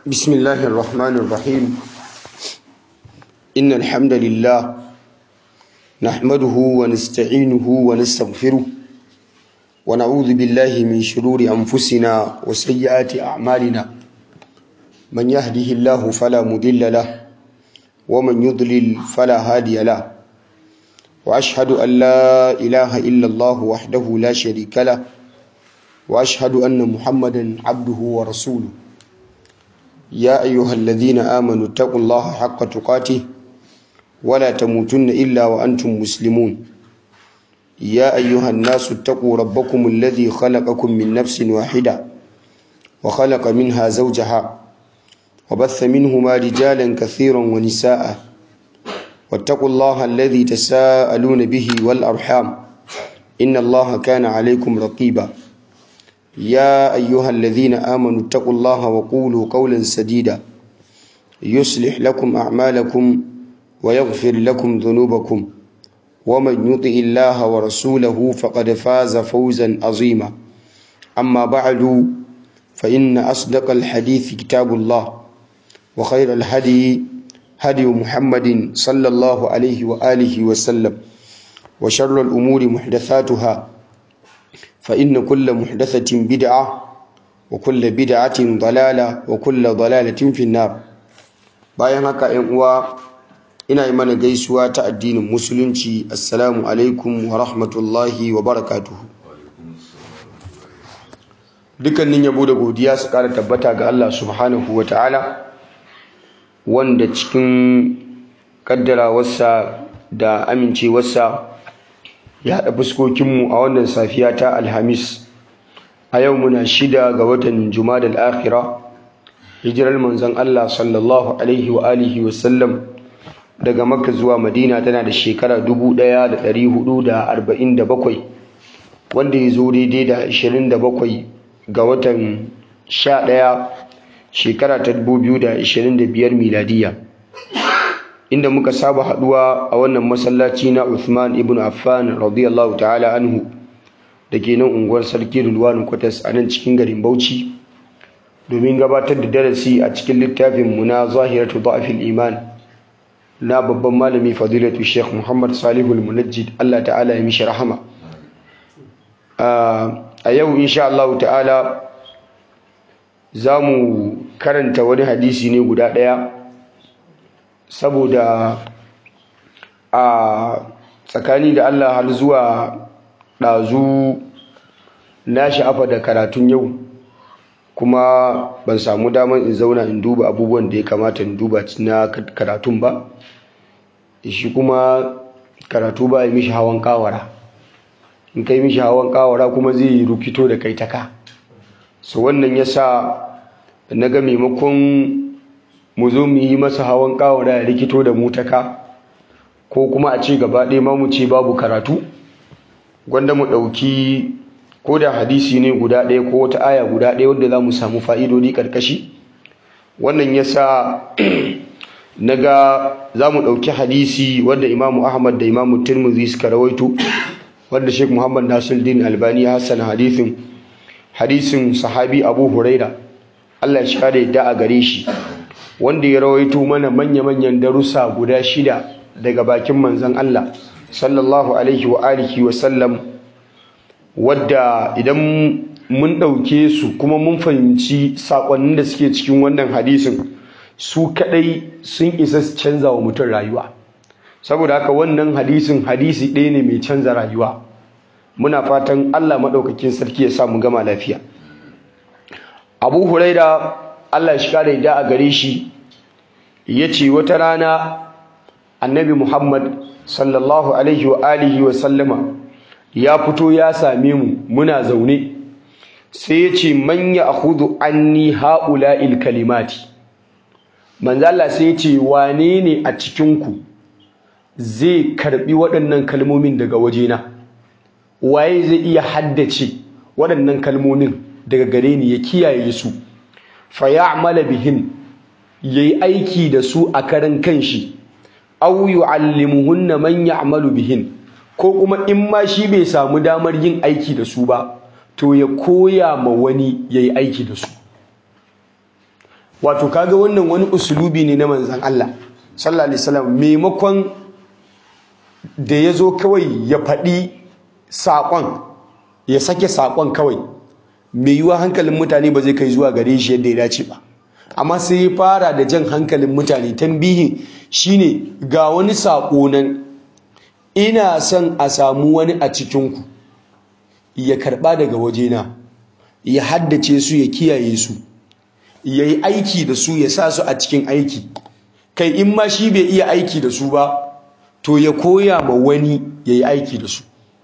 بسم الله الرحمن الرحيم إن الحمد لله نحمده ونستعينه ونستغفره ونعوذ بالله من شرور أنفسنا وسيئات أعمالنا من يهده الله فلا مضل له ومن يضلل فلا هادي له وأشهد أن لا إله إلا الله وحده لا شريك له وأشهد أن محمدا عبده ورسوله يا أيها الذين آمنوا اتقوا الله حق تقاته ولا تموتن إلا وأنتم مسلمون يا أيها الناس اتقوا ربكم الذي خلقكم من نفس واحدة وخلق منها زوجها وبث منهما رجالا كثيرا ونساء واتقوا الله الذي تساءلون به والأرحام إن الله كان عليكم رقيبا يا أيها الذين آمنوا اتقوا الله وقولوا قولا سديدا يصلح لكم أعمالكم ويغفر لكم ذنوبكم ومن يطع الله ورسوله فقد فاز فوزا عظيما أما بعد فإن أصدق الحديث كتاب الله وخير الهدي هدي محمد صلى الله عليه وآله وسلم وشر الأمور محدثاتها فإن كل محدثة بدعة وكل بدعة ضلالة وكل ضلالة في النار bayan haka ‘yan uwa ina yi mana gaisuwa ta addinin musulunci assalamu alaikum wa rahmatullahi wa barakatuhu dukkanin yabo da godiya su ƙara tabbata ga Allah subhanahu wa ta'ala wanda cikin ƙaddarawarsa da amincewarsa ya haɗa fuskokinmu a wannan safiya ta alhamis a yau muna shida ga watan jumadal akhira hijirar manzon Allah sallallahu alaihi wa alihi wa sallam daga makka zuwa madina tana da shekara 1447 wanda ya zo daidai da 27 ga watan 11 shekara ta 2025 miladiya inda muka saba haduwa a wannan masallaci na Uthman ibn Affan radiyallahu ta'ala anhu da ke nan unguwar sarki Rulwanu Kwatas a nan cikin garin Bauchi domin gabatar da darasi a cikin littafin mu na Zahiratu Da'fil Iman na babban malami Fadilatu Sheikh Muhammad Salihu Al-Munajjid Allah ta'ala ya mishi rahama a yau insha Allah ta'ala za mu karanta wani hadisi ne guda ɗaya saboda a tsakani da Allah har zuwa ɗazu na sha'afa da karatun yau kuma ban samu damar in zauna in duba abubuwan da ya kamata in duba na karatun ba shi kuma karatu ba ya mishi hawan kawara in kai mishi hawan kawara kuma zai yi rukito da kai taka so wannan ya sa na ga maimakon mu zo mu yi masa hawan kawara ya rikito da mutaka ko kuma a ce gaba ɗaya ma mu ce babu karatu gwanda mu ɗauki ko da hadisi ne guda ɗaya ko wata aya guda ɗaya wadda za mu samu fa'idodi ƙarƙashi wannan ya sa na ga za mu ɗauki hadisi wadda imamu ahmad da imamu tirmidhi suka rawaito wadda sheikh muhammad nasiruddin albani ya hassana hadisin hadisin sahabi abu huraira allah ya share yadda a gare shi wanda ya rawaito mana manya-manyan darussa guda shida daga bakin manzon Allah sallallahu alaihi wa alihi wa sallam wadda idan mun ɗauke su kuma mun fahimci saƙonnin da suke cikin wannan hadisin su kaɗai sun isa su canza wa mutum rayuwa saboda haka wannan hadisin hadisi ɗaya ne mai canza rayuwa muna fatan Allah maɗaukakin sarki ya sa mu gama lafiya abu huraira Allah shi kare da a gare shi ya ce wata rana annabi Muhammad sallallahu alaihi wa alihi wa sallama ya fito ya same mu muna zaune sai ya ce man ya akhudhu anni haula'il kalimati manzo Allah sai ya ce wane ne a cikin ku zai karbi waɗannan kalmomin daga wajena waye zai iya haddace waɗannan kalmomin daga gare ni ya kiyaye su fa ya'mala bihin yayi aiki da su a karan kanshi aw yu'allimuhunna man ya'malu bihin ko kuma in ma shi bai samu damar yin aiki da su ba to ya koya ma wani yayi aiki da su wato kaga wannan wani usulubi ne na manzan Allah sallallahu alaihi wasallam maimakon da ya zo kawai ya faɗi saƙon ya sake saƙon kawai mai yiwuwa hankalin mutane ba zai kai zuwa gare shi yadda ya dace ba amma sai ya fara da jan hankalin mutane tambihin shine ga wani saƙo nan ina son a samu wani a cikinku ya karɓa daga wajena ya haddace su ya kiyaye su ya yi aiki da su ya sa su a cikin aiki kai in ma shi bai iya aiki da su ba to ya koya ma wani ya yi aiki da su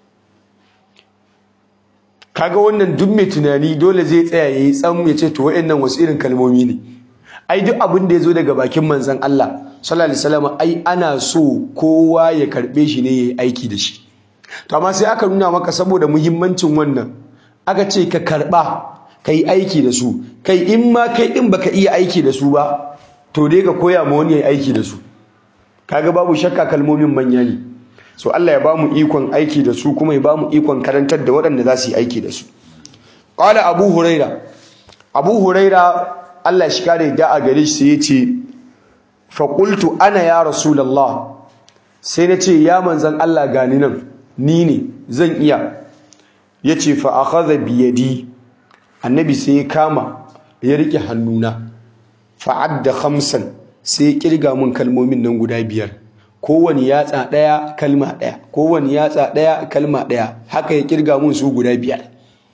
kaga wannan duk mai tunani dole zai tsaya ya yi tsam ya ce to wa'annan wasu irin kalmomi ne ai duk abin da ya zo daga bakin manzon Allah sallallahu alaihi wasallam ai ana so kowa ya karbe shi ne ya yi aiki da shi to amma sai aka nuna maka saboda muhimmancin wannan aka ce ka karba ka yi aiki da su kai in ma kai din baka iya aiki da su ba to dai ka koya ma wani ya yi aiki da su kaga babu shakka kalmomin manya ne so Allah ya ba mu ikon aiki da su kuma ya ba mu ikon karantar da waɗanda za su yi aiki da su qala abu huraira abu huraira Allah shi kare da a gare shi ya ce fa qultu ana ya rasulullah sai na ce ya manzan Allah gani nan ni ne zan iya yace fa akhadha bi yadi annabi sai ya kama ya rike hannuna fa adda khamsan sai ya kirga mun kalmomin nan guda biyar kowane yatsa ɗaya kalma ɗaya kowane yatsa ɗaya kalma ɗaya haka ya kirga mun su guda biyar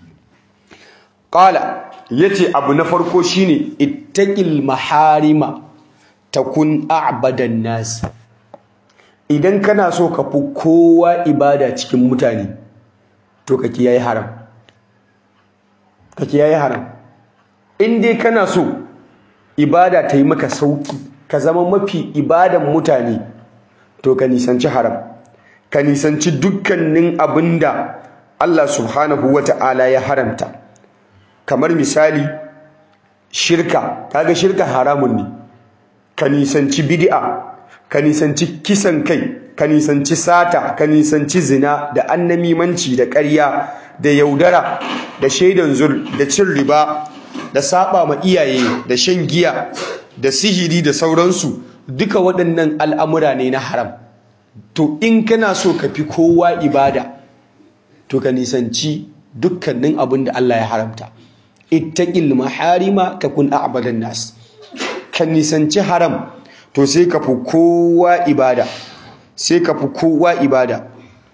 qala yace abu na farko shine ittaqil maharima takun a'badan nas idan kana so ka fi kowa ibada cikin mutane to ka kiyaye haram ka kiyaye haram in dai kana so ibada ta yi maka sauki ka zama mafi ibadan mutane to ka nisanci haram ka nisanci dukkanin abinda Allah subhanahu wata'ala ya haramta kamar misali shirka kaga shirka haramun ne ka nisanci bid'a ka nisanci kisan kai ka nisanci sata ka nisanci zina da annamimanci da ƙarya da yaudara da shaidan zur da cin riba da saba ma iyaye da shan giya da sihiri da sauransu duka waɗannan al'amura ne na haram to in kana so ka fi kowa ibada to ka nisanci dukkanin abin da Allah ya haramta ittaqil maharima takun a'badan nas ka nisanci haram to sai ka fi kowa ibada sai ka fi kowa ibada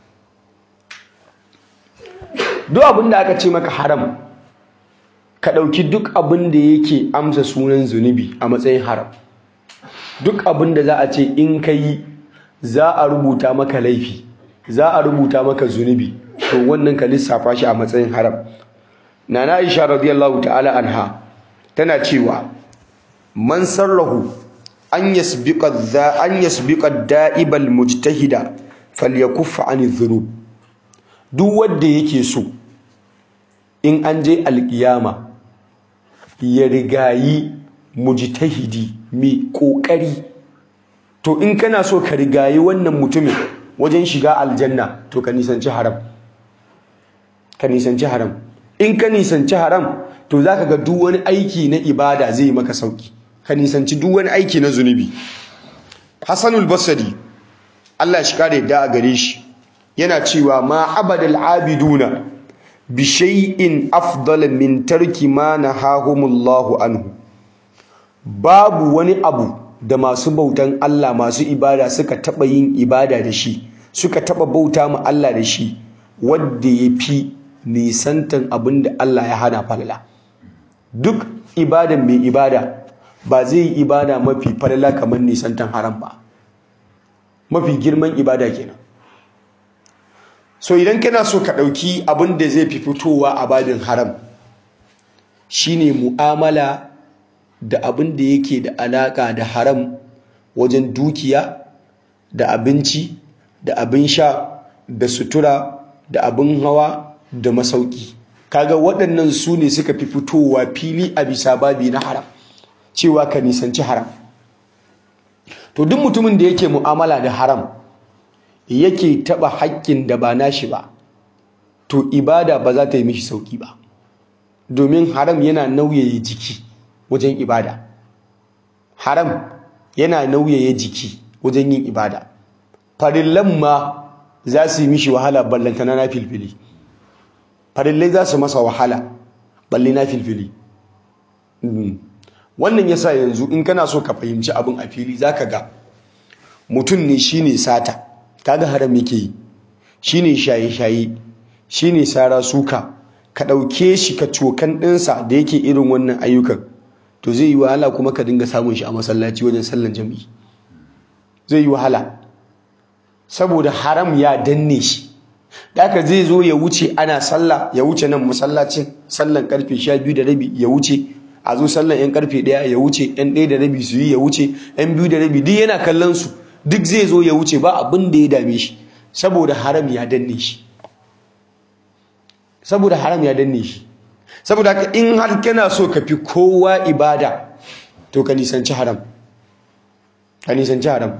duk abin da aka ce maka haram ka ɗauki duk abin da yake amsa sunan zunubi a matsayin haram duk abin da za a ce in ka yi za a rubuta maka laifi za a rubuta maka zunubi to wannan ka lissafa shi a matsayin haram nana aisha radiyallahu ta'ala anha tana cewa man sarrahu an yasbiqa dha an yasbiqa da'ibal mujtahida falyakuffa anil dhunub duk wanda yake so in an je alkiyama ya rigayi mujtahidi mai kokari to in kana so ka rigayi wannan mutumin wajen shiga aljanna to ka nisanci haram ka nisanci haram in ka nisanci haram to zaka ga duk wani aiki na ibada zai maka sauki ka nisanci duk wani aiki na zunubi Hassanul Basri Allah shi kare da a gare shi yana cewa ma abadal abiduna bi shay'in afdal min tarki ma nahahumullahu anhu babu wani abu da masu bautan Allah masu ibada suka taba yin ibada da shi suka taba bauta ma Allah da shi wanda yafi nisantan abin da Allah ya hana falala duk ibadan mai ibada ba zai yi ibada mafi falala kamar nisantan haram ba mafi girman ibada kenan so idan kana so ka ɗauki abin da zai fi fitowa a babin haram shine mu'amala da abin da yake da alaƙa da haram wajen dukiya da abinci da abin sha da sutura da abin hawa da masauki kaga waɗannan su ne suka fi fitowa fili a bisa babi na haram cewa ka nisanci haram to duk mutumin da yake mu'amala da haram yake taɓa haƙƙin da ba nashi ba to ibada ba za ta yi mishi sauƙi ba domin haram yana nauyaye jiki wajen ibada haram yana nauyaya jiki wajen yin ibada farillan ma za su yi mishi wahala ballantana na filfili farillai za su masa wahala balle na filfili wannan yasa yanzu in kana so ka fahimci abin a fili zaka ga mutum ne shine sata kaga haram yake yi shine shaye-shaye shine sara suka ka ɗauke shi ka cokan ɗinsa da yake irin wannan ayyukan to zai yi wahala kuma ka dinga samun shi a masallaci wajen sallan jami'i zai yi wahala saboda haram ya danne shi Daka zai zo ya wuce ana sallah ya wuce nan masallacin sallan karfe sha biyu da rabi ya wuce a zo sallan yan karfe ɗaya ya wuce yan ɗaya da rabi su yi ya wuce yan biyu da rabi duk yana kallon su duk zai zo ya wuce ba abin da ya dame shi saboda haram ya danne shi saboda haram ya danne shi saboda haka in har kana so ka fi kowa ibada to ka nisanci haram ka nisanci haram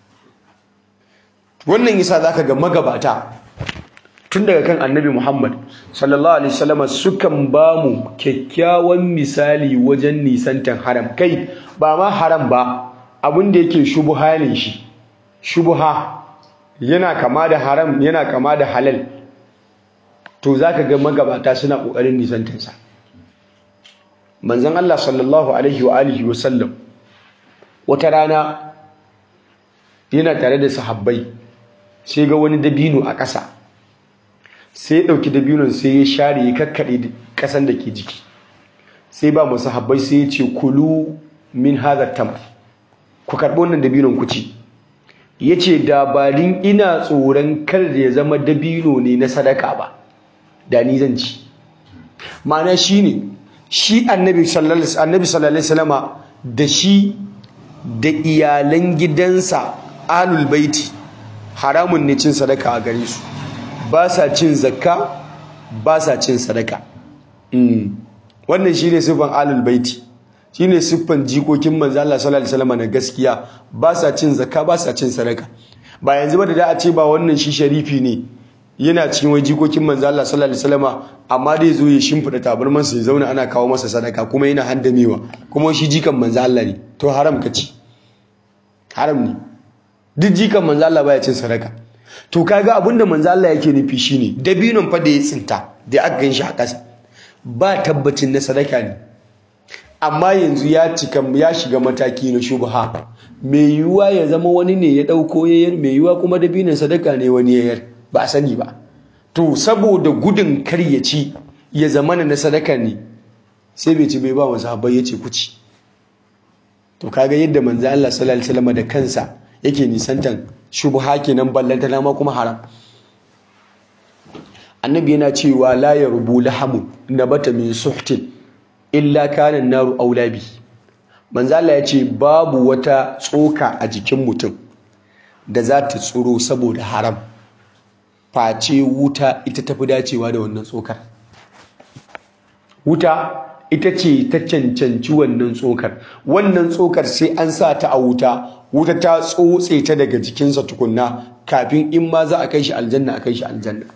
wannan yasa zaka ga magabata tun daga kan annabi Muhammad sallallahu alaihi wasallam sukan ba mu kyakkyawan misali wajen nisantan haram kai ba ma haram ba abin da yake shubuha ne shi shubuha yana kama da haram yana kama da halal to zaka ga magabata suna kokarin nisantan sa manzon Allah sallallahu alaihi wa alihi wasallam wata rana yana tare da sahabbai sai ga wani dabino a ƙasa sai ya ɗauki dabinon sai ya share ya kakkaɗe ƙasan da ke jiki sai ba masu habbai sai ya ce kulu min hazar tamar ku karɓi wannan dabinon ku ci ya ce dabarin ina tsoron kar da ya zama dabino ne na sadaka ba da ni zan ci ma'ana shi ne shi annabi sallallahu alaihi wasallama da shi da iyalan gidansa alul baiti haramun ne cin sadaka a gare su ba sa cin zakka ba sa cin sadaka wannan shine siffan alul baiti shine siffan jikokin manzo Allah sallallahu alaihi wasallam na gaskiya ba sa cin zakka ba sa cin sadaka ba yanzu ba da da a ce ba wannan shi sharifi ne yana cikin wai jikokin manzo Allah sallallahu alaihi wasallam amma dai zo ya shimfida tabarman sa ya zauna ana kawo masa sadaka kuma yana handamewa kuma shi jikan manzo Allah ne to haram ka ci haram ne duk jikan manzo Allah baya cin sadaka to kaga abinda manzo Allah yake nufi shine dabinon fa da ya tsinta da aka ganshi a ƙasa ba tabbacin na sadaka ne amma yanzu ya cika ya shiga mataki na shubha mai yiwuwa ya zama wani ne ya dauko yayar mai yiwuwa kuma dabinon sadaka ne wani yayar ba a sani ba to saboda gudun kar ya ci ya zama na sadaka ne sai bai ci bai ba wa sahabbai ya ce ku ci to kaga yadda manzo Allah sallallahu alaihi wasallam da kansa yake nisantan shubha kenan ballanta ma kuma haram annabi yana cewa la yarbu lahamu nabata min suhtin illa kana naru aulabi manzo Allah ya ce babu wata tsoka a jikin mutum da za ta tsuro saboda haram face wuta ita tafi dacewa da wannan tsokar wuta ita ce ta cancanci wannan tsokar wannan tsokar sai an sa ta a wuta wuta ta tsotse ta daga jikinsa tukunna kafin in ma za a kai shi aljanna a kai shi aljanna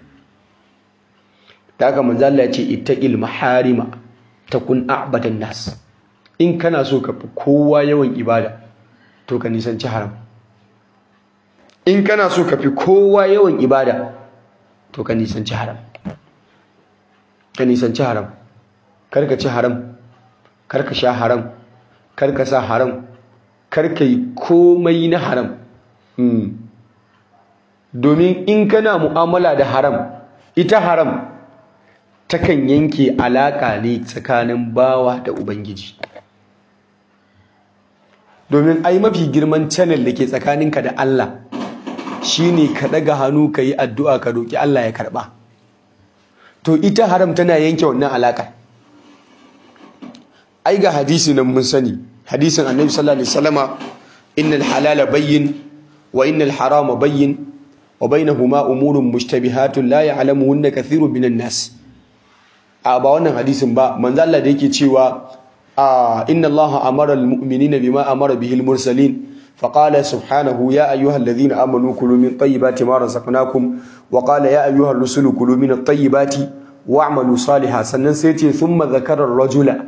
ta haka manzo Allah ya ce ittaqil maharima takun a'badan nas in kana so ka fi kowa yawan ibada to ka nisanci haram in kana so ka fi kowa yawan ibada to ka nisanci haram ka nisanci haram karka ci haram karka sha haram karka sa haram karka yi komai na haram domin in kana mu'amala da haram ita haram takan yanke alaka ne tsakanin bawa da ubangiji domin ai mafi girman channel da ke tsakaninka da Allah shine ka daga hannu ka yi addu'a ka roki Allah ya karba to ita haram tana yanke wannan alaka ai ga hadisi nan mun sani hadisin annabi sallallahu alaihi wasallama innal halala bayyin wa innal harama bayyin wa bainahuma umurun mushtabihatun la ya'lamuhunna kathirun minan nas a ba wannan hadisin ba manzo Allah da yake cewa inna Allah amara almu'minina bima amara bihi almursalin فقال سبحانه يا أيها الذين آمنوا كلوا من طيبات ما رزقناكم وقال يا أيها الرسل كلوا من الطيبات واعملوا صالحا sannan sai ce thumma zakara rajula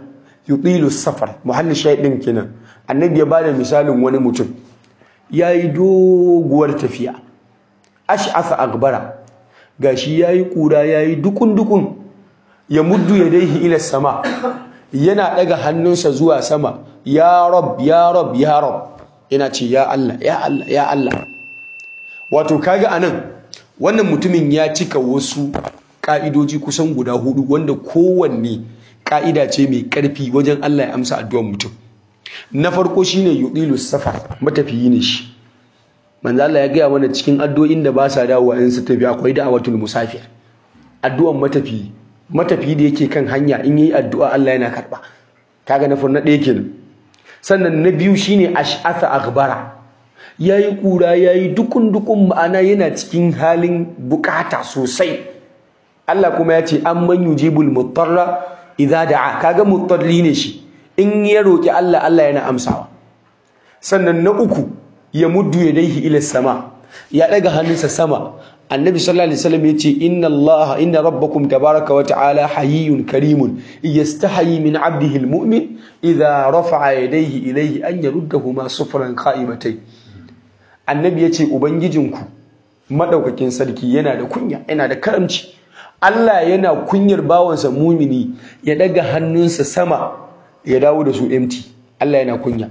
yutilu safar muhallin shahidin kenan annabi ya bada misalin wani mutum yayi doguwar tafiya ash'asa akbara gashi yayi kura yayi dukun dukun ya muddu yadayhi ila sama yana daga hannunsa zuwa sama ya rab ya rab ya rab yana ce ya Allah ya Allah ya Allah wato kaga anan wannan mutumin ya cika wasu ka'idoji kusan guda hudu wanda kowanne ka'ida ce mai karfi wajen Allah ya amsa addu'ar mutum na farko shine yudilu safar matafiyi ne shi manzo Allah ya gaya mana cikin addu'o'in da ba sa dawowa in su tafi akwai da'awatul musafir addu'an matafiyi matafiyi da yake kan hanya in yi addu'a Allah yana karba kaga na farna ɗaya kenan sannan na biyu shine ash'atha akhbara yayi kura yayi dukun dukun ma'ana yana cikin halin bukata sosai Allah kuma ya ce amman yujibul mutarra idza da'a kaga mutarri ne shi in ya roki Allah Allah yana amsawa sannan na uku ya muddu yadayhi ila sama ya daga hannunsa sama annabi sallallahu alaihi wasallam yace inna allaha inna rabbakum tabaraka wa ta'ala hayyun karimun yastahi min 'abdihi almu'min idha rafa'a yadayhi ilayhi an yaruddahuma sufran qa'imatay annabi yace ubangijinku madaukakin sarki yana da kunya yana da karamci Allah yana kunyar bawansa mumini ya daga hannunsa sama ya dawo da su empty Allah yana kunya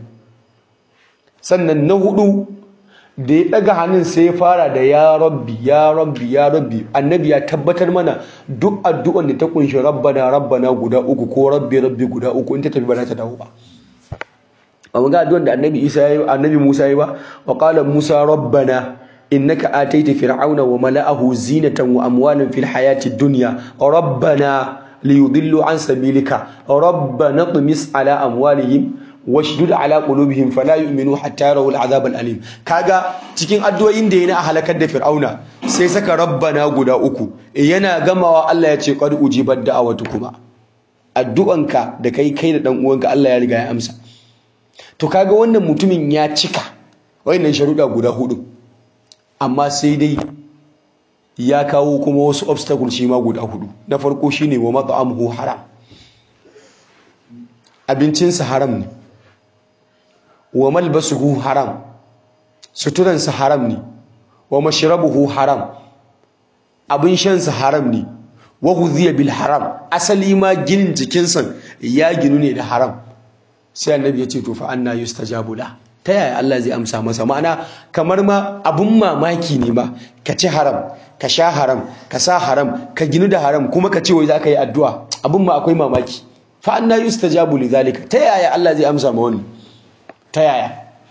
sannan na hudu da ya daga hannun sai ya fara da ya rabbi ya rabbi ya rabbi annabi ya tabbatar mana duk addu'an da ta kunshi rabbana rabbana guda uku ko rabbi rabbi guda uku in ta tafi ba za ta dawo ba amma ga addu'an da annabi Isa yayi annabi Musa yayi ba wa qala Musa rabbana innaka ataita fir'auna wa mala'ahu zinatan wa amwalan fil hayati dunya rabbana liyudillu an sabilika rabbana tumis ala amwalihim washdud ala qulubihim fala yu'minu hatta yarawu al'azab al'alim kaga cikin addu'o'in da yana halakar da fir'auna sai saka rabbana guda uku yana gamawa Allah ya ce qad ujibat da'awatukuma addu'anka da kai kai da dan uwanka Allah ya riga ya amsa to kaga wannan mutumin ya cika wayannan sharuda guda hudu amma sai dai ya kawo kuma wasu obstacle shi ma guda hudu na farko shine wa mat'amuhu haram abincinsa haram ne wa malbasuhu haram suturansa haram ne wa mashrabuhu haram abin shansa haram ne wa huziya bil haram asali ma ginin jikinsa ya ginu ne da haram sai annabi ya ce to fa anna yustajabu la ta yaya Allah zai amsa masa ma'ana kamar ma abun mamaki ne ma ka ci haram ka sha haram ka sa haram ka ginu da haram kuma ka ce wai za ka yi addu'a abun ma akwai mamaki fa anna yustajabu li zalika ta yaya Allah zai amsa ma wani ta yaya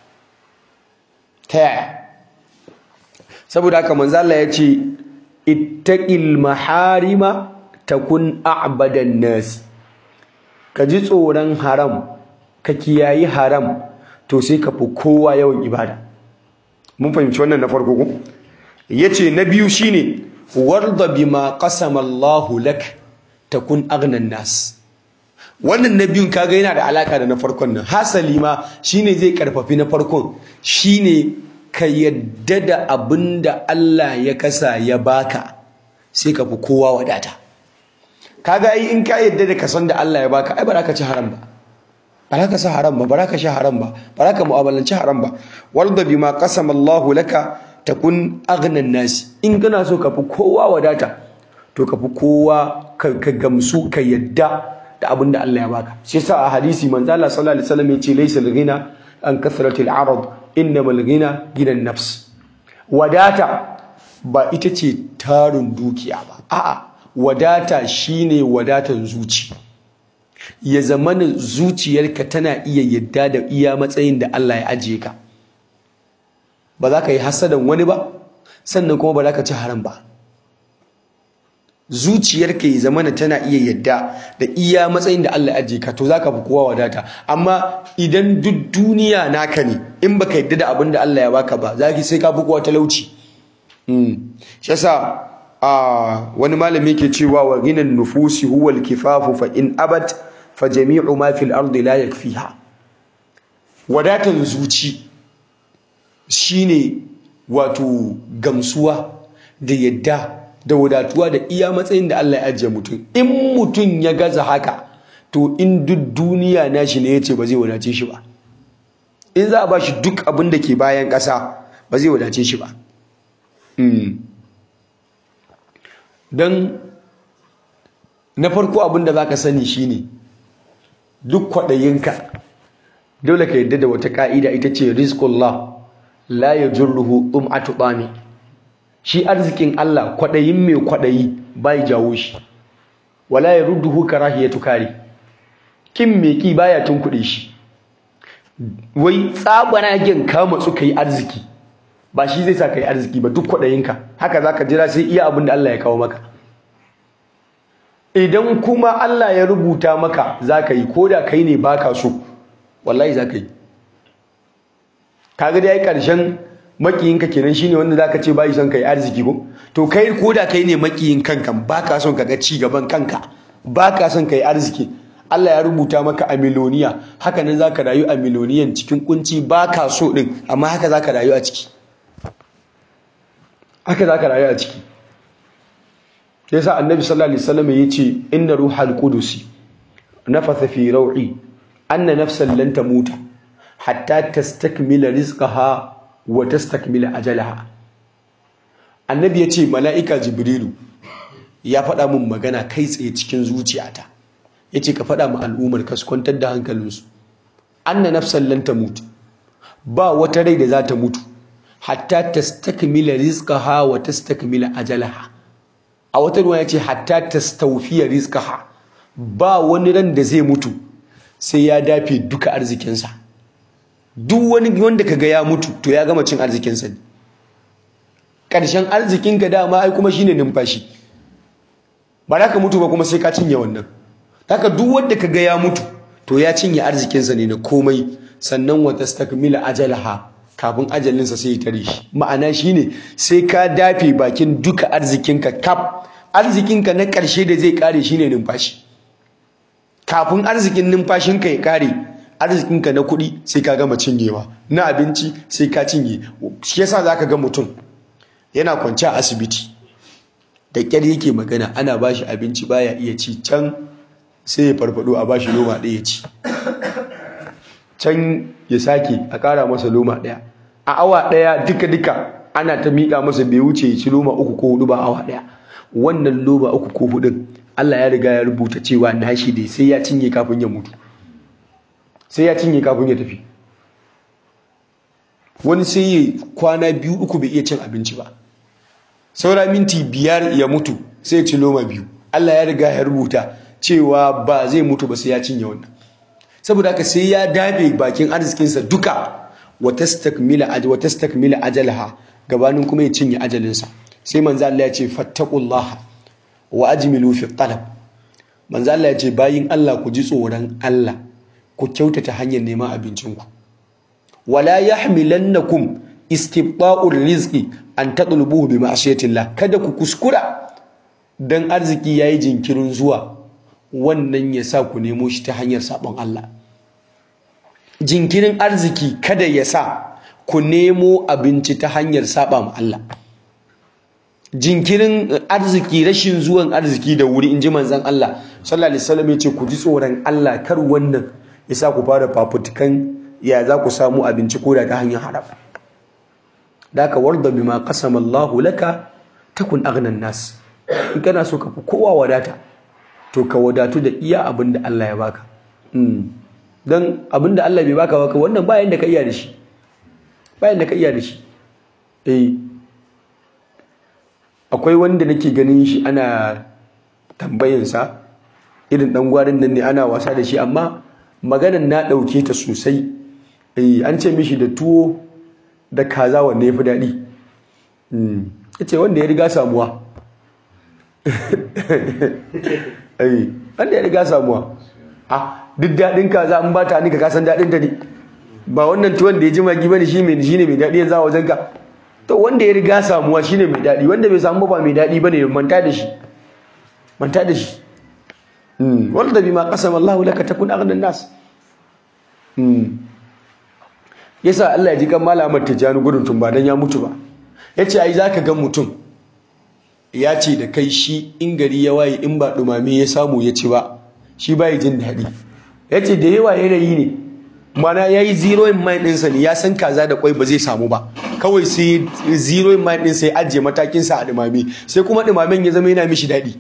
ta yaya saboda haka manzo Allah ya ce ittaqil maharima takun a'badan nas ka ji tsoron haram ka kiyayi haram to sai ka fi kowa yawan ibada mun fahimci wannan na farko ko yace na biyu shine warda bima qasama Allahu lak takun aghnan nas wannan na biyun kaga yana da alaka da na farkon nan hasali ma shine zai karfafi na farkon shine ka yadda da abinda Allah ya kasa ya baka sai ka fi kowa wadata kaga ai in ka yadda da kasan da Allah ya baka ai ba za ka ci haram ba ba za ka sa haram ba ba za ka sha haram ba ba za ka mu'amalanci haram ba warda bima qasama Allahu laka takun aghnan nasi in kana so ka fi kowa wadata to ka fi kowa ka gamsu ka yadda da abin da Allah ya baka shi yasa a hadisi manzo Allah sallallahu alaihi wasallam yace laysa al-ghina an kathratil arad innamal ghina ginan nafs wadata ba ita ce tarin dukiya ba a'a wadata shine wadatan zuci ya zamana zuciyarka tana iya yadda da iya matsayin da Allah ya ajiye ka ba za ka yi hasadan wani ba sannan kuma ba za ka ci haram ba zuciyarka ya zamana tana iya yadda da iya matsayin da Allah ya ajiye ka to za ka fi kowa wadata amma idan duk duniya naka ne in baka yadda da abin da Allah ya baka ba za ki sai ka fi kowa talauci shi yasa wani malami ke cewa wa ginan nufusi huwa al-kifafu fa in abat fa jami'u ma fil ardi la yakfiha wadatan zuci shine wato gamsuwa da yadda da wadatuwa da iya matsayin da Allah ya ajiye mutum in mutum ya gaza haka to in duk duniya nashi ne yace ba zai wadace shi ba in za a ba shi duk abin da ke bayan ƙasa ba zai wadace shi ba don na farko abin da za ka sani shine duk kwaɗayinka dole ka yadda da wata ƙa'ida ita ce rizkullah la ya jurruhu um'atu ɓami shi arzikin Allah kwaɗayin mai kwaɗayi bai jawo shi wala ya rudduhu karahiyatu kare kin mai ki baya tunkuɗe shi wai tsabaragen ka matsu ka yi arziki ba shi zai sa ka yi arziki ba duk kwaɗayinka haka za ka jira sai iya abin da Allah ya kawo maka idan kuma Allah ya rubuta maka za ka yi ko da kai ne ba ka so wallahi za ka yi kaga da ya yi ƙarshen makiyinka kenan shine wanda za ka ce ba yi son ka yi arziki ko to kai ko da kai ne makiyin kanka ba ka son ka ga ci gaban kanka ba ka son ka yi arziki Allah ya rubuta maka a miloniya haka nan za ka rayu a miloniyan cikin kunci ba ka so ɗin amma haka za ka rayu a ciki haka za ka rayu a ciki sai sa annabi sallallahu alaihi wasallam ya ce inna ruhal qudusi nafatha fi raw'i anna nafsan lan tamuta hatta tastakmila rizqaha wa tastakmila ajalaha annabi ya ce mala'ika jibrilu ya faɗa min magana kai tsaye cikin zuciyata ya ce ka faɗa ma al'ummar ka su kwantar da hankalinsu anna nafsan lan tamut ba wata rai da za ta mutu hatta tastakmila rizqaha wa tastakmila ajalaha a wata ruwa ya ce hatta tastawfiya rizqaha ba wani ran da zai mutu sai ya dafe duka arzikinsa duk wani wanda kaga ya mutu to ya gama cin arzikinsa ne ƙarshen arzikinka dama ai kuma shine numfashi ba za ka mutu ba kuma sai ka cinye wannan haka duk wanda kaga ya mutu to ya cinye arzikinsa ne na komai sannan wa tastakmila ajalaha kafin ajalinsa sai ya tare shi ma'ana shine sai ka dafe bakin duka arzikinka kaf arzikinka na ƙarshe da zai kare shine numfashi kafin arzikin numfashinka ya kare arzikinka na kuɗi sai ka gama cinyewa na abinci sai ka cinye shi yasa zaka ga mutum yana kwance a asibiti da ƙyar yake magana ana bashi abinci baya iya ci can sai ya farfado a bashi loma ɗaya ci can ya sake a ƙara masa loma ɗaya a awa ɗaya duka-duka ana ta miƙa masa bai wuce ya ci loma uku ko hudu ba awa ɗaya wannan loma uku ko hudun Allah ya riga ya rubuta cewa nashi dai sai ya cinye kafin ya mutu sai ya cinye kafin ya tafi wani sai ya kwana biyu uku bai iya cin abinci ba saura minti biyar ya mutu sai ya ci loma biyu Allah ya riga ya rubuta cewa ba zai mutu ba sai ya cinye wannan saboda haka sai ya dafe bakin arzikinsa duka wa tastakmila aj wa tastakmila ajalaha gabanin kuma ya cinye ajalinsa sai manzo Allah ya ce fattaqullaha wa ajmilu fi talab manzo Allah ya ce bayin Allah ku ji tsoron Allah ku kyautata hanyar neman abincinku wala yahmilannakum istibta'ur rizqi an tadlubuhu bi ma'siyatillah kada ku kuskura dan arziki yayi jinkirin zuwa wannan ya sa ku nemo shi ta hanyar sabon Allah jinkirin arziki kada ya sa ku nemo abinci ta hanyar saba ma Allah jinkirin arziki rashin zuwan arziki da wuri inji manzon Allah sallallahu alaihi wasallam ya ce ku ji tsoron Allah kar wannan ya sa ku fara fafutukan ya za ku samu abinci ko da ta hanyar haram da ka warda bima qasama Allahu laka takun aghnan nas in kana so ka fi kowa wadata to ka wadatu da iya abin da Allah ya baka don abin da Allah bai baka baka wannan bayan da ka iya da shi bayan da ka iya da shi eh akwai wanda nake ganin shi ana tambayinsa irin dan gwarin nan ne ana wasa da shi amma maganan na ɗauke ta sosai eh an ce mishi da tuwo da kaza wanne ya fi daɗi ya ce wanda ya riga samuwa wanda ya riga samuwa a duk daɗin kaza an ba ta ni ka kasan daɗin ta ne ba wannan tuwon da ya ji magi bane shi mai shine mai daɗi yanzu a wajen ka to wanda ya riga samuwa shine mai daɗi wanda bai samu ba mai daɗi bane manta da shi manta da shi wanda bima qasama Allah laka takun aghnan nas yasa Allah ya ji kan malamar Tijani gudun tun ba dan ya mutu ba yace ai zaka ga mutum ya ce da kai shi in gari ya waye in ba dumame ya samu ya ci ba shi bai jin daɗi yace da yawa yanayi ne mana yayi zero in mind ɗinsa ne ya san kaza da kwai ba zai samu ba kawai sai zero in mind ɗinsa ya ajiye matakinsa a ɗumame sai kuma ɗumamen ya zama yana mishi daɗi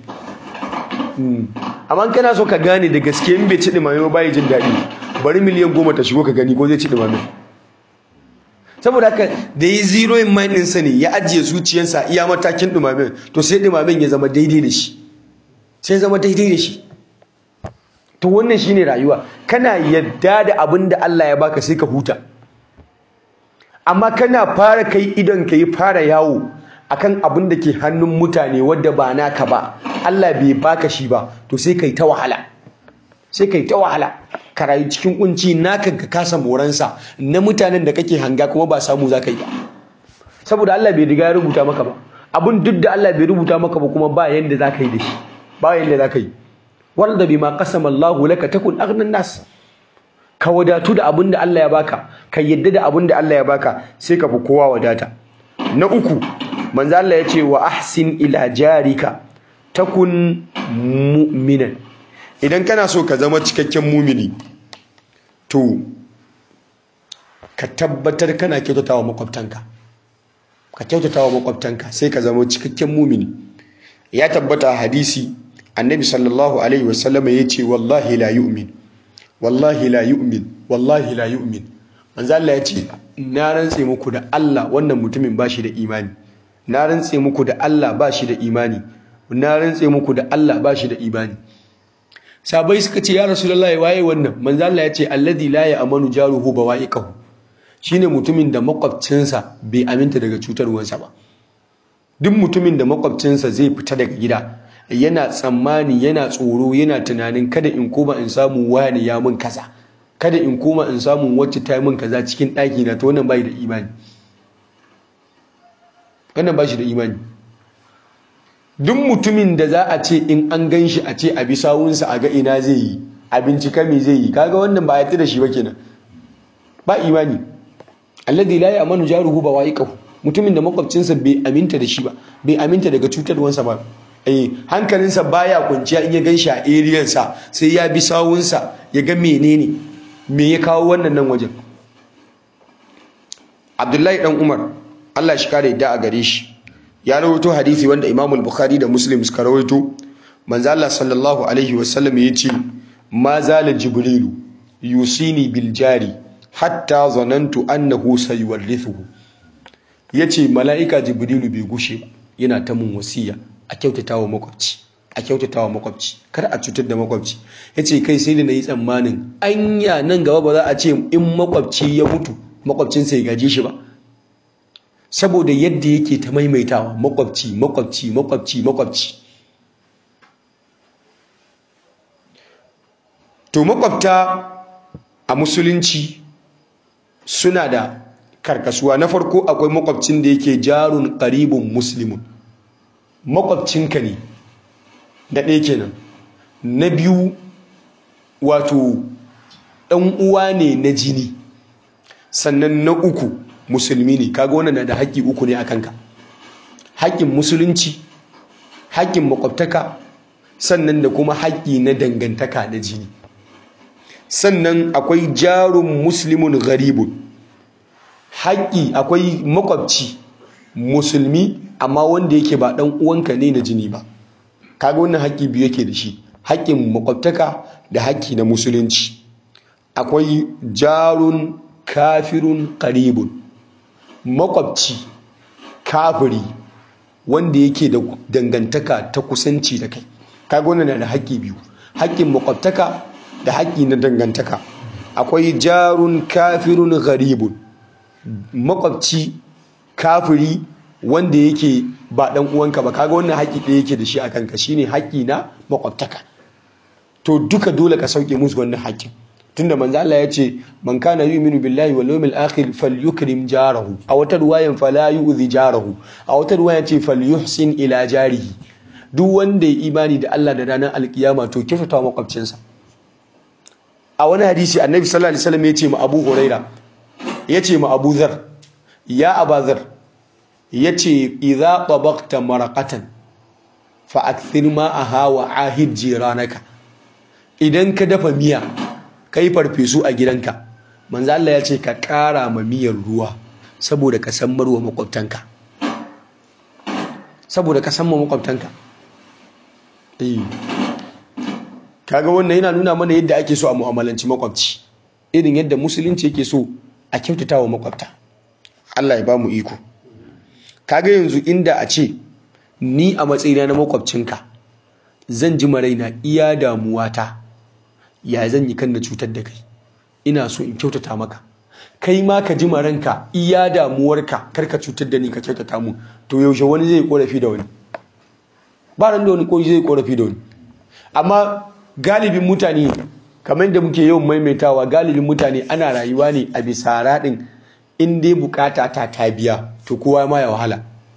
amma kana so ka gane da gaske in bai ci ɗumame ba bai jin daɗi bari miliyan goma ta shigo ka gani ko zai ci ɗumame saboda haka da yi zero in mind ɗinsa ne ya ajiye zuciyarsa iya matakin ɗumamen to sai ɗumamen ya zama daidai da shi sai zama daidai da shi to wannan shine rayuwa kana yadda da abin da Allah ya baka sai ka huta amma kana fara kai idon ka yi fara yawo akan abin da ke hannun mutane wadda ba naka ba Allah bai baka shi ba to sai kai ta wahala sai kai ta wahala ka rayu cikin kunci naka ka kasa moransa na mutanen da kake hanga kuma ba samu za ka yi ba saboda Allah bai riga ya rubuta maka ba abin duk da Allah bai rubuta maka ba kuma ba yanda za ka yi da shi ba yanda za ka yi wanda bima qasama Allah laka takun aghnan nas ka wadatu da abin da Allah ya baka ka yadda da abin da Allah ya baka sai ka fi kowa wadata na uku manzo Allah ya ce wa ahsin ila jarika takun mu'minan idan kana so ka zama cikakken mumini to ka tabbatar kana kyautatawa makwabtanka ka kyautatawa makwabtanka sai ka zama cikakken mumini ya tabbata a hadisi annabi sallallahu alaihi wasallam ya ce wallahi la yu'min wallahi la yu'min wallahi la yu'min manzo Allah ya ce na rantse muku da Allah wannan mutumin bashi da imani na rantse muku da Allah bashi da imani na rantse muku da Allah bashi da imani sabai suka ce ya rasulullahi waye wannan manzo Allah ya ce alladhi la ya'manu jaruhu bawa'iqahu shine mutumin da makwabcinsa bai aminta daga cutarwansa ba duk mutumin da makwabcinsa zai fita daga gida yana tsammani yana tsoro yana tunanin kada in koma in samu wani ya mun kaza kada in koma in samu wacce ta yi min kaza cikin ɗaki na to wannan bai da imani wannan ba shi da imani duk mutumin da za a ce in an gan shi a ce a bi sawunsa a ga ina zai yi a bincika me zai yi kaga wannan ba a da shi ba kenan ba imani alladhi la ya'manu jaruhu bawa'iqahu mutumin da makwabcinsa bai aminta da shi ba bai aminta daga cutarwansa ba eh hankalinsa baya kwanciya in ya gan shi a area sa sai ya bi sawunsa ya ga menene me ya kawo wannan nan wajen Abdullahi dan Umar Allah shi kare da a gare shi ya rawaito hadisi wanda Imam al-Bukhari da Muslim suka rawaito manzo Allah sallallahu alaihi wasallam yace ma zala jibrilu yusini bil jari hatta zanantu annahu sayuwarrithuhu yace mala'ika jibrilu bai gushe ba yana ta mun wasiya a kyautatawa makwabci a kyautatawa makwabci kar a cutar da makwabci yace kai sai da nayi tsammanin anya nan gaba ba za a ce in makwabci ya mutu makwabcinsa ya gaje shi ba saboda yadda yake ta maimaitawa makwabci makwabci makwabci makwabci to makwabta a musulunci suna da karkasuwa na farko akwai makwabcin da yake jarun qaribun muslimun makwabcinka ne da ɗaya kenan na biyu wato ɗan uwa ne na jini sannan na uku musulmi ne kaga wannan na da haƙƙi uku ne a kanka haƙƙin musulunci haƙƙin makwabtaka sannan da kuma haƙƙi na dangantaka na jini sannan akwai jarun muslimun garibun haƙƙi akwai makwabci musulmi amma wanda yake ba ɗan uwanka ne na jini ba kaga wannan haƙƙi biyu yake da shi haƙƙin makwabtaka da haƙƙi na musulunci akwai jarun kafirun qaribun makwabci kafiri wanda yake da dangantaka ta kusanci da kai kaga wannan na da haƙƙi biyu haƙƙin makwabtaka da haƙƙi na dangantaka akwai jarun kafirun gharibun makwabci kafiri wanda yake ba dan uwanka ba kaga wannan haƙƙi ɗaya yake da shi a kanka shine haƙƙi na makwabtaka to duka dole ka sauke musu wannan haƙƙin tunda manzo Allah ya ce man kana yu'minu billahi wal yawmil akhir falyukrim jarahu a wata ruwayan fala yu'zi jarahu a wata ruwayan ce falyuhsin ila jarihi duk wanda ya imani da Allah da ranar alkiyama to kyautata makwabcinsa a wani hadisi annabi sallallahu alaihi wasallam ya ce ma Abu Huraira ya ce ma Abu Zar ya Abazar ya ce idza tabaqta maraqatan fa akthir ma'aha wa ahid jiranaka idan ka dafa miya kai farfesu a gidanka manzo Allah ya ce ka ƙara ma miyar ruwa saboda ka san marwa makwabtanka saboda ka san ma makwabtanka eh kaga wannan yana nuna mana yadda ake so a mu'amalanci makwabci irin yadda musulunci yake so a kyautata wa makwabta Allah ya ba mu iko kaga yanzu inda a ce ni a matsayina na makwabcinka zan ji maraina iya damuwata ya zan yi kan na cutar da kai ina so in kyautata maka kai ma ka ji maranka iya damuwarka kar ka cutar da ni ka kyautata mu to yaushe wani zai korafi da wani ba ran da wani ko zai korafi da wani amma galibin mutane kamar da muke yawan maimaitawa galibin mutane ana rayuwa ne a bisa raɗin in dai bukata ta ta biya to kowa ma ya wahala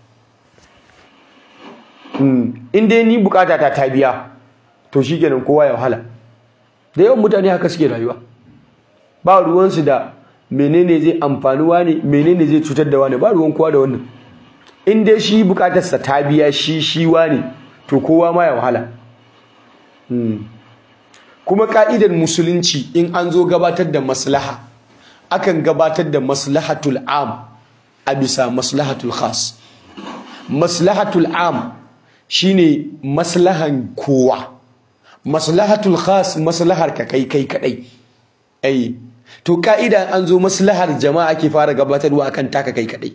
in dai ni bukata ta ta biya to shikenan kowa ya wahala da yawan mutane haka suke rayuwa ba ruwansu da menene zai amfani wani menene zai cutar da wani ba ruwan kowa da wannan in dai shi bukatarsa ta biya shi shi wani to kowa ma ya wahala kuma ka'idar musulunci in an zo gabatar da maslaha akan gabatar da maslahatul am a bisa maslahatul khas maslahatul am shine maslahan kowa maslahatul khas maslahar ka kai kai kadai ai to ka'ida an zo maslahar jama'a ke fara gabatarwa akan taka kai kadai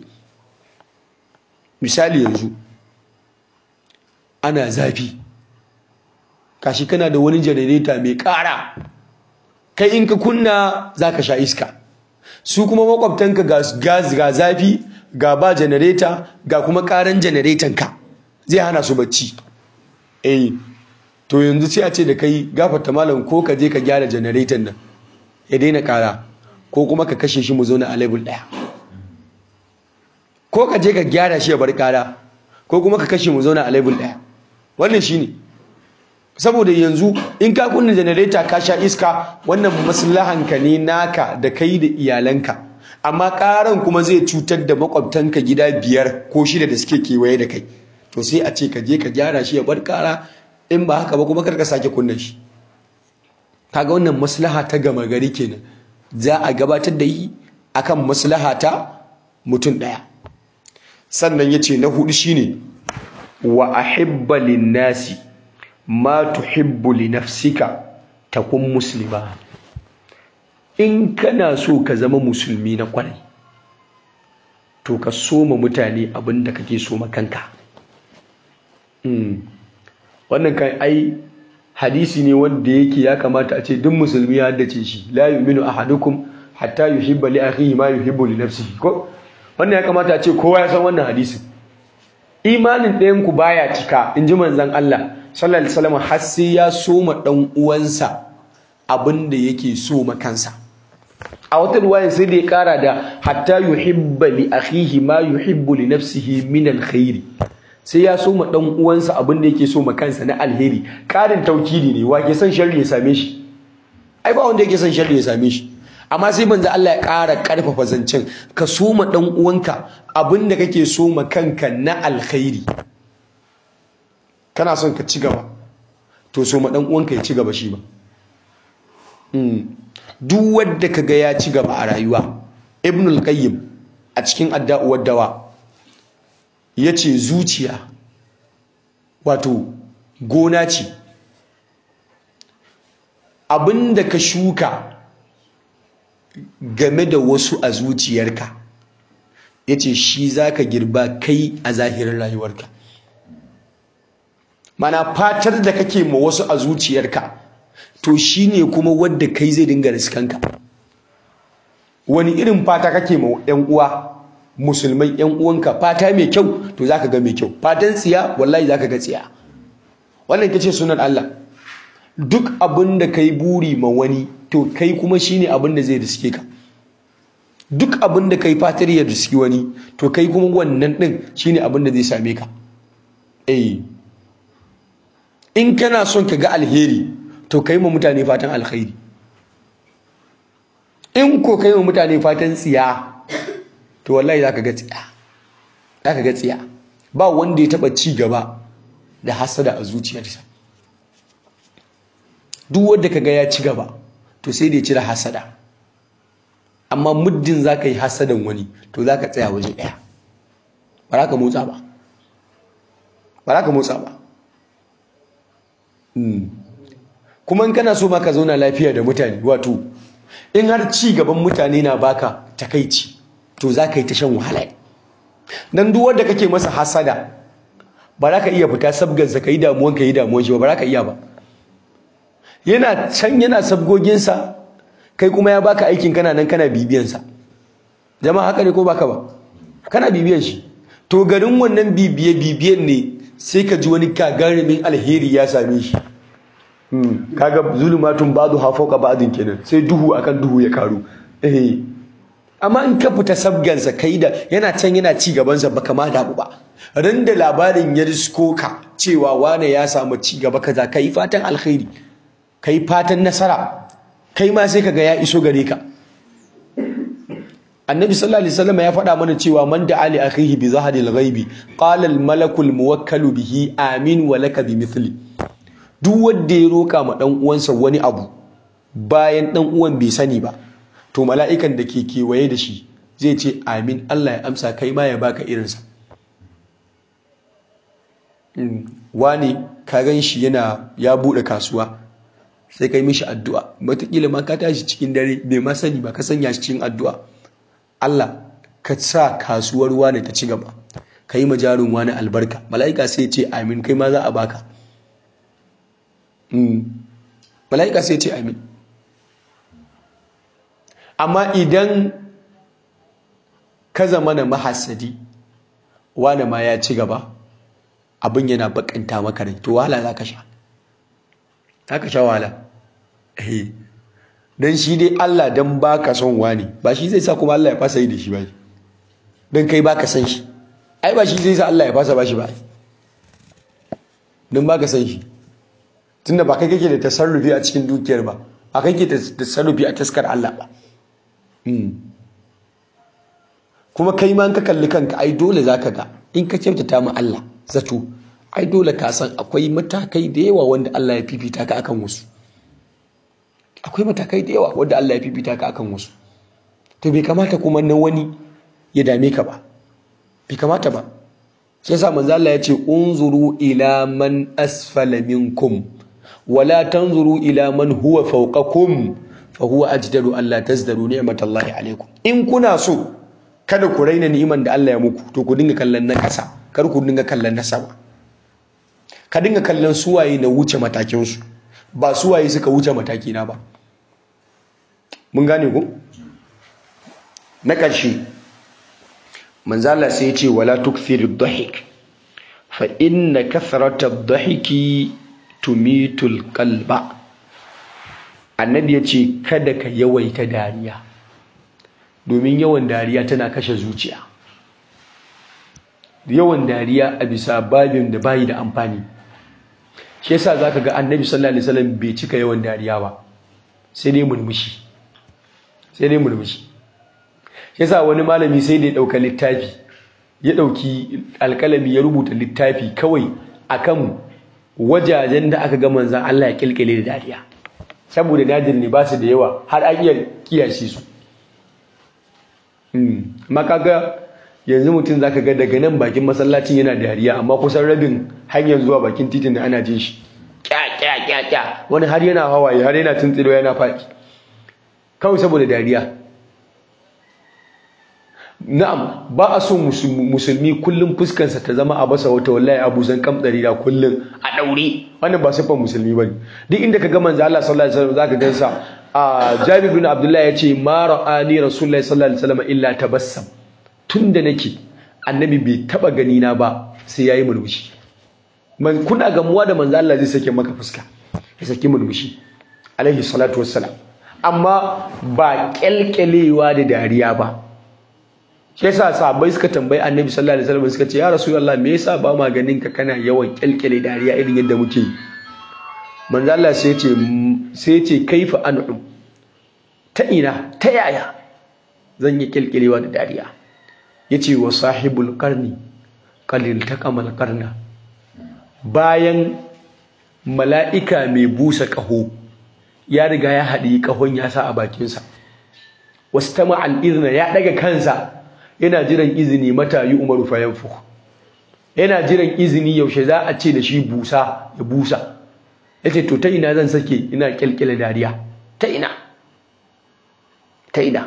misali yanzu ana zafi kashi kana da wani janareta mai ƙara kai in ka kunna za ka sha iska su kuma makwabtanka ga zafi ga ba janareta ga kuma ƙaran janaretanka zai hana su bacci eh to yanzu sai a ce da kai gafarta malam ko ka je ka gyara janaretan nan ya daina ƙara ko kuma ka kashe shi mu zauna a level ɗaya ko ka je ka gyara shi ya bar ƙara ko kuma ka kashe mu zauna a level ɗaya wannan shine ne saboda yanzu in ka kunna janareta ka sha iska wannan maslahanka ne naka da kai da iyalanka amma karan kuma zai cutar da makwabtanka gida biyar ko shida da suke kewaye da kai to sai a ce ka je ka gyara shi ya bar kara in ba haka ba kuma kar ka sake kunna shi kaga wannan maslaha ta gama gari kenan za a gabatar da yi akan maslaha ta mutum daya sannan yace na hudu shine wa ahibba lin-nasi ma tuhibbu li nafsika takun muslima in kana so ka zama musulmi na kwarai to ka soma mutane abinda kake so ma kanka wannan kan ai hadisi ne wanda yake ya kamata a ce duk musulmi ya haddace shi la yu'minu ahadukum hatta yuhibba li akhihi ma yuhibbu li nafsihi ko wannan ya kamata a ce kowa ya san wannan hadisin imanin ɗayan ku baya cika in ji manzon Allah sallallahu alaihi wasallam har sai ya soma dan uwansa abinda yake so ma kansa a wata ruwayan sai da ya kara da hatta yuhibba li akhihi ma yuhibbu li nafsihi min alkhairi sai ya soma dan uwansa abinda yake so ma kansa na alheri karin taukidi ne wa ke son sharri ya same shi ai ba wanda yake son sharri ya same shi amma sai manzo Allah ya ƙara ƙarfafa zancen ka soma dan uwanka abinda kake so ma kanka na alkhairi kana son ka ci gaba to so ma dan uwanka ya ci gaba shi ba duk wanda kaga ya ci gaba a rayuwa ibnul qayyim a cikin adda'u dawa yace zuciya wato gona ce abinda ka shuka game da wasu a zuciyarka yace shi zaka girba kai a zahirin rayuwarka mana fatar da kake ma wasu a zuciyarka to shine kuma wadda kai zai dinga riskanka wani irin fata kake ma yan uwa musulmai yan uwanka fata mai kyau to zaka ga mai kyau fatan tsiya wallahi zaka ga tsiya wannan kace sunan Allah duk abin da kai buri ma wani to kai kuma shine abin da zai riske ka duk abin da kai fatar ya riski wani to kai kuma wannan din shine abin da zai same ka eh in kana son ka ga alheri to kai ma mutane fatan alkhairi in ko kai ma mutane fatan tsiya to wallahi zaka ga tsiya zaka ga tsiya ba wanda ya taba ci gaba da hasada a zuciyarsa duk wanda kaga ya ci gaba to sai da ya cire hasada amma muddin za ka yi hasadan wani to za ka tsaya waje ɗaya ba za ka motsa ba ba za ka motsa ba kuma in kana so ma ka zauna lafiya da mutane wato in har ci gaban mutane na baka takaici to za ka yi ta shan wahala dan duk wanda kake masa hasada ba za ka iya fita sabgansa ka yi damuwan ka yi damuwan shi ba ba za ka iya ba yana can yana sabgoginsa kai kuma ya baka aikin kana nan kana bibiyansa jama'a haka ne ko baka ba kana bibiyan shi to garin wannan bibiye bibiyan ne sai ka ji wani kagarumin alheri ya same shi kaga zulumatun ba'du ha fawqa ba'din kenan sai duhu akan duhu ya karu eh amma in ka fita sabgansa kai da yana can yana ci gabansa baka ma damu ba ran da labarin ya risko ka cewa wane ya samu ci gaba kaza kai fatan alkhairi kai fatan nasara kai ma sai kaga ya iso gare ka annabi sallallahu alaihi wasallam ya faɗa mana cewa man da ali akhihi bi zahadil ghaibi qala al malakul muwakkalu bihi amin wa laka bi mithli duk wanda ya roka ma dan uwansa wani abu bayan dan uwan bai sani ba to mala'ikan da ke kewaye da shi zai ce amin Allah ya amsa kai ma ya baka irinsa wani ka gan shi yana ya buɗe kasuwa sai kai mishi addu'a wataƙila ma ka tashi cikin dare bai ma sani ba ka sanya shi cikin addu'a Allah ka sa kasuwar wani ta ci gaba ka yi majarin wani albarka mala'ika sai ce amin kai ma za a baka mala'ika sai ce amin amma idan ka zama na mahassadi wani ma ya ci gaba abin yana bakanta maka rai to wahala za ka sha za ka sha wahala don shi dai Allah don ba ka son wani ba shi zai sa kuma Allah ya fasa yi da shi ba don kai ba ka san shi ai ba shi zai sa Allah ya fasa ba shi ba don ba ka san shi tunda ba kai kake da tasarrufi a cikin dukiyar ba ba kai kake da tasarrufi a taskar Allah ba kuma kai ma ka kalli kanka ai dole zaka ga in ka kyautata ma Allah zato ai dole ka san akwai matakai da yawa wanda Allah ya fifita ka akan wasu akwai matakai da yawa wanda Allah ya fifita ka akan wasu to bai kamata kuma na wani ya dame ka ba bai kamata ba sai sa manzo Allah ya ce unzuru ila man asfala minkum wala tanzuru ila man huwa fawqakum fa huwa ajdaru alla tazdaru ni'matallahi alaikum in kuna so kada ku raina ni'iman da Allah ya muku to ku dinga kallon na kasa kar ku dinga kallon na sama ka dinga kallon suwaye na wuce matakin su ba suwaye suka wuce mataki na ba mun gane ku na ƙarshe manzala sai ya ce wala tukthir dhahik fa inna kathrata dhahiki tumitul qalba annabi ya ce kada ka yawaita dariya domin yawan dariya tana kashe zuciya yawan dariya a bisa babin da bayi da amfani shi yasa zaka ga annabi sallallahu alaihi wasallam bai cika yawan dariya ba sai dai murmushi sai dai murmushi shi yasa wani malami sai da ya dauka littafi ya dauki alkalami ya rubuta littafi kawai akan wajajen da aka ga manzon Allah ya kilkile da dariya saboda nadir ne ba su da yawa har an iya kiyashe su amma kaga yanzu mutum zaka ga daga nan bakin masallacin yana dariya amma kusan rabin hanyar zuwa bakin titin da ana jin shi kya kya kya kya wani har yana hawaye har yana tuntsiro yana faɗi kawai saboda dariya na'am ba a son musulmi kullum fuskansa ta zama a basa wata wallahi abu zan kamdari da kullum a daure wannan ba siffar musulmi bane duk inda ka ga manzo Allah sallallahu alaihi wasallam zaka gansa a Jabir bin Abdullah yace ma ra'ani rasulullahi sallallahu alaihi wasallam illa tabassam tunda nake annabi bai taba gani na ba sai yayi murmushi man kuna gamuwa da manzo Allah zai sake maka fuska ya saki murmushi alaihi salatu wassalam amma ba kyalkyalewa da dariya ba shi yasa sahabbai suka tambayi annabi sallallahu alaihi wasallam suka ce ya rasulullah me yasa ba ma ganin ka kana yawan kyalkyale dariya irin yadda muke manzo Allah sai ce sai ce kaifa an'um ta ina ta yaya zan yi kyalkyalewa da dariya yace wa sahibul qarni qalil taqamal qarna bayan mala'ika mai busa kaho ya riga ya haɗi ƙahon ya sa a bakinsa wasu ta ma'al'izna ya ɗaga kansa yana jiran izini mata yi umaru fayan fuku yana jiran izini yaushe za a ce da shi busa ya busa ya ce to ta ina zan sake ina kyalkyala dariya ta ina ta ina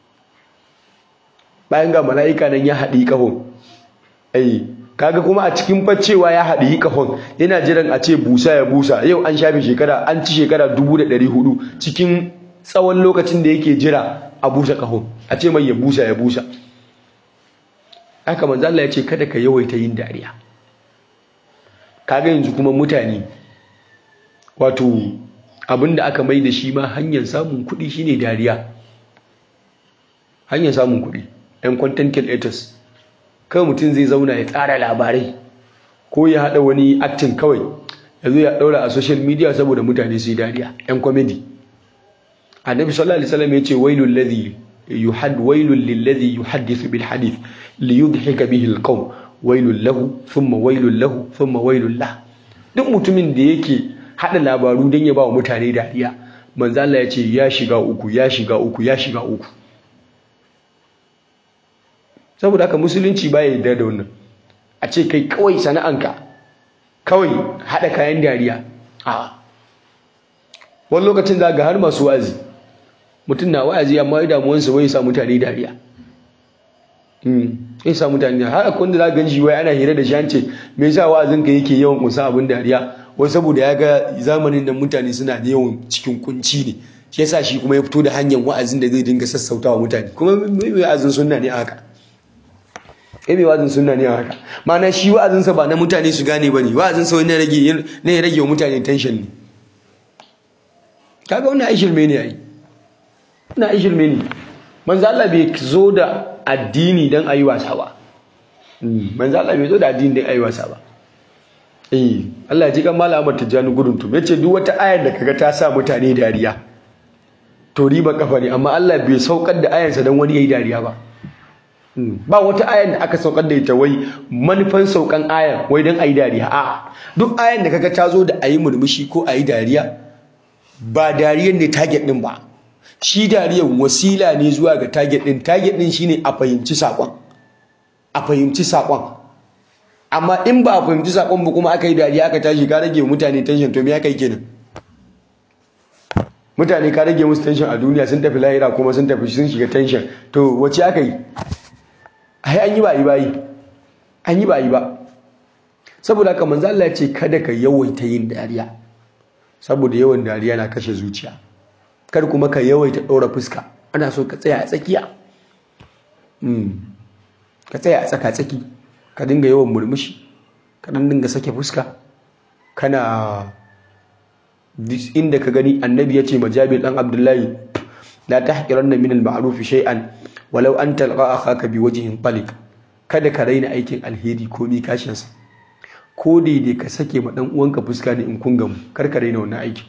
bayan ga mala'ika nan ya haɗi ƙahon ai kaga kuma a cikin faccewa ya haɗi ƙahon yana jiran a ce busa ya busa yau an shafe shekara an ci shekara dubu da ɗari hudu cikin tsawon lokacin da yake jira a busa ƙahon a ce mai ya busa ya busa haka manzo Allah ya ce kada ka yawaita yin dariya kaga yanzu kuma mutane wato abinda aka mai da shi ma hanyar samun kuɗi shine dariya hanyar samun kuɗi ɗan content creators kawai mutum zai zauna ya tsara labarai ko ya haɗa wani acting kawai ya zo ya ɗaura a social media saboda mutane su yi dariya ‘yan comedy annabi sallallahu alaihi wasallam ya ce wailul ladhi yuhad wailul lilladhi yuhaddithu bil hadith li yudhika bihi al qawm wailul lahu thumma wailul lahu thumma wailul lah duk mutumin da yake haɗa labaru don ya ba wa mutane dariya manzo Allah ya ce ya shiga uku ya shiga uku ya shiga uku saboda haka musulunci baya yarda da wannan a ce kai kawai sana'anka kawai haɗa kayan dariya a wani lokacin za ga har masu wa'azi mutum na wa'azi amma ya damuwansa wai sa mutane dariya ya sa mutane dariya har akwai wanda za gan shi wai ana hira da shi an ce me yasa wa'azinka yake yawan kunsa abin dariya wai saboda ya ga zamanin nan mutane suna da yawan cikin kunci ne shi yasa shi kuma ya fito da hanyar wa'azin da zai dinga sassautawa mutane kuma mai wa'azin sunna ne a haka kai mai wa'azin sunna ne a haka ma'ana shi wa'azinsa ba na mutane su gane ba ne wa'azinsa wani rage ne ya rage wa mutane tension ne kaga wannan ai shirme ne ai ina ai shirme ne manzo Allah bai zo da addini dan ayi wasa ba manzo Allah bai zo da addini dan ayi wasa ba eh Allah ya ji kan malama Tijjani gudun tum yace duk wata ayar da kaga ta sa mutane dariya to riba kafa ne amma Allah bai saukar da ayarsa dan wani yayi dariya ba ba wata ayar da aka saukar da ita wai manufan saukan ayar wai dan ayi dariya a duk ayar da kaga ta zo da ayi murmushi ko ayi dariya ba dariyar ne target din ba shi dariyar wasila ne zuwa ga target din target din shine a fahimci sakon a fahimci sakon amma in ba a fahimci sakon ba kuma aka yi dariya aka tashi ka rage mutane tension to me aka yi kenan mutane ka rage musu tension a duniya sun tafi lahira kuma sun tafi sun shiga tension to wace aka yi ai an yi ba yi ba yi an yi ba yi ba saboda haka manzo Allah ya ce kada ka yawaita yin dariya saboda yawan dariya na kashe zuciya kar kuma ka yawaita ɗora fuska ana so ka tsaya a tsakiya ka tsaya a tsaka tsaki ka dinga yawan murmushi ka dan dinga sake fuska kana inda ka gani annabi ya ce majabir dan abdullahi la tahqiranna min al-ma'ruf shay'an walau an talqa akhaka bi wajhin taliq kada ka raina aikin alheri ko mi kashin sa ko daidai ka sake ma dan uwanka fuska ne in kun gamu kar ka raina wannan aiki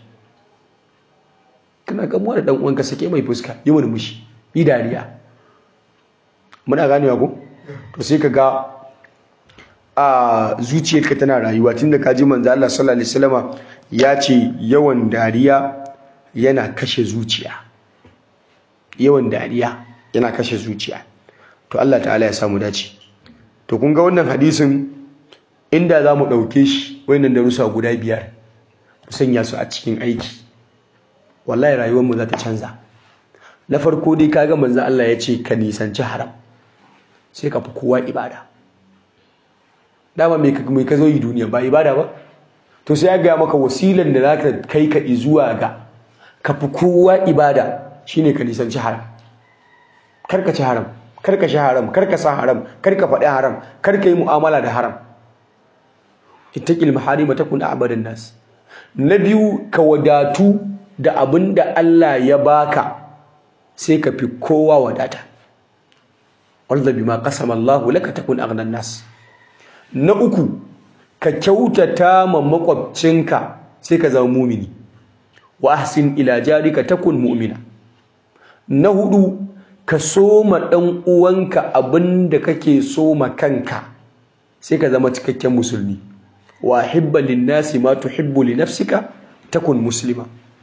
kana gamuwa da dan uwanka sake mai fuska yi murmushi yi dariya muna ganewa ko to sai ka ga a zuciyarka tana rayuwa tunda ka ji manzo Allah sallallahu alaihi wasallama ya ce yawan dariya yana kashe zuciya yawan dariya yana kashe zuciya to Allah ta'ala ya samu dace to kun ga wannan hadisin inda za mu ɗauke shi wayannan darussa guda biyar mu sanya su a cikin aiki wallahi rayuwarmu za ta canza na farko dai kaga manzo Allah ya ce ka nisanci haram sai ka fi kowa ibada dama mai ka zo yi duniya ba ibada ba to sai ya gaya maka wasilan da za ka kai ka zuwa ga ka fi kowa ibada shine ka nisanci haram karka ci haram karka sha haram karka sa haram karka faɗi haram karka yi mu'amala da haram ittaqil maharima takun a'badan nas na biyu ka wadatu da abin da Allah ya baka sai ka fi kowa wadata wanda bima qasama Allahu laka takun aghnan nas na uku ka kyautata ma makwabcinka sai ka zama mumini wa ahsin ila jarika takun mu'mina na hudu ka soma dan uwanka abinda kake soma kanka sai ka zama cikakken musulmi wa hibba linnasi ma tuhibbu li nafsika takun muslima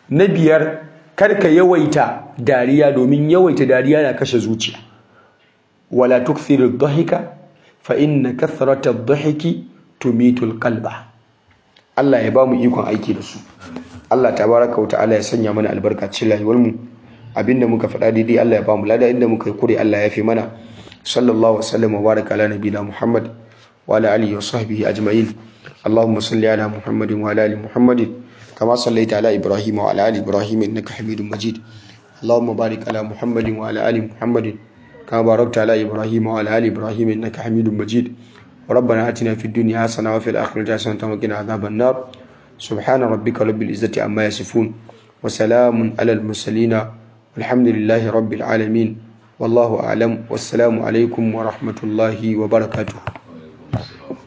na biyar karka yawaita dariya domin yawaita dariya na kashe zuciya wala tukthiru dhahika fa inna kathrata dhahiki tumitul qalba Allah ya bamu ikon aiki da su Allah tabaraka wa ta'ala ya sanya mana albarka cikin rayuwar mu abinda muka faɗa daidai Allah ya bamu lada inda muka yi kure Allah ya fi mana sallallahu wasallam wa baraka ala nabiyina Muhammad wa ala alihi wa sahbihi ajma'in اللهم صل على محمد وعلى ال محمد كما صليت على ابراهيم وعلى ال ابراهيم انك حميد مجيد اللهم بارك على محمد وعلى ال محمد كما باركت على ابراهيم وعلى ال ابراهيم انك حميد مجيد ربنا اتنا في الدنيا حسنه وفي الاخره حسنه وقنا عذاب النار سبحان ربك رب العزه عما يصفون وسلام على المرسلين والحمد لله رب العالمين والله اعلم والسلام عليكم ورحمه الله وبركاته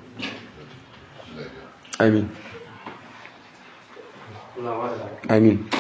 آمين آمين